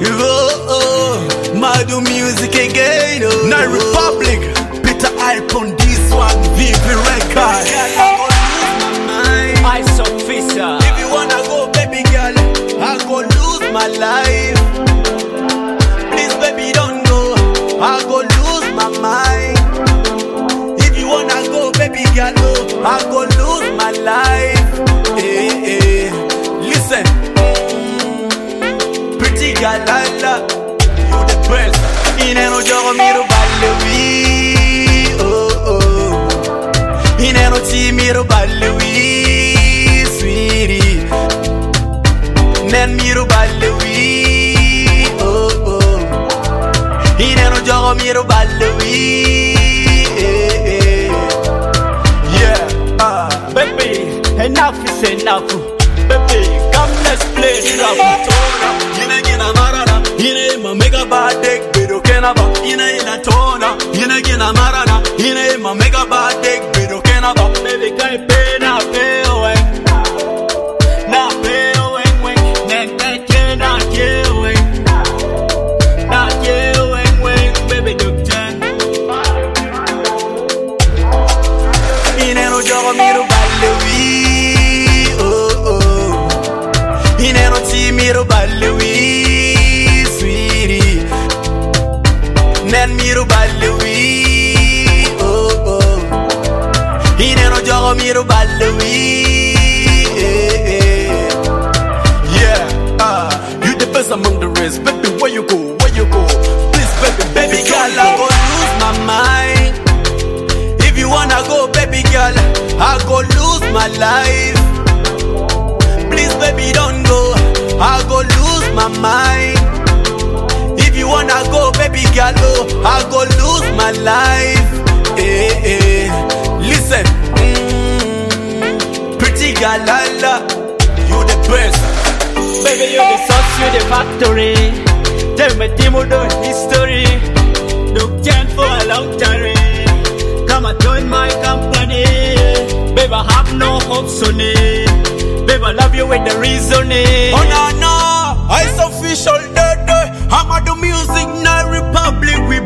Oh, oh, Madu music again. Oh. Now Republic, Peter Icon, this one, VP Record. I officer. If you wanna go, baby girl, I go lose my life. Please, baby, don't go. I go lose my mind. If you wanna go, baby girl, oh, I go lose my life. Eh, eh. Listen, Mm, pretty girl, Lala, you the best. Ineno jogo miro ballewi, oh oh. Ineno ti miro ballewi, sweetie. Nen miro ballewi, oh oh. Ineno jogo miro ballewi, eh eh. Yeah, ah. Baby, enough is enough. Baby, come let's play trap. Yine gina marana, yine ma mega badek bedo kenaba. Yine ina tona, yine gina marana, yine ma mega badek bedo kenaba. Baby, can't pay na pay away. Na pay away, way. Nen take na pay away. Na pay away, way. Baby, doctor. Ineno jogo miro ballewi, oh oh. Ineno ti miro ballewi, sweetie. Nen miro ballewi, oh oh. Ineno jogo miro ballewi, eh eh. Yeah, ah, you the best among the rest. Baby, where you go, where you go? Please, baby, Baby girl, I go lose my mind. If you wanna go, baby girl, I go lose my life. Please, baby, don't go. I go lose my mind. If you wanna go, baby girl, oh, I go lose my life. Eh, eh. Listen, mm, pretty girl, Lala, you the best. Baby, you the sauce, you the factory. Tell me, Timo, the history. Look can for a long time. Come and join my company. Baby, I have no hopes on it. Baby, I love you with the reason. Oh no no, it's official, duh, duh. I'm at the music, now Republic, we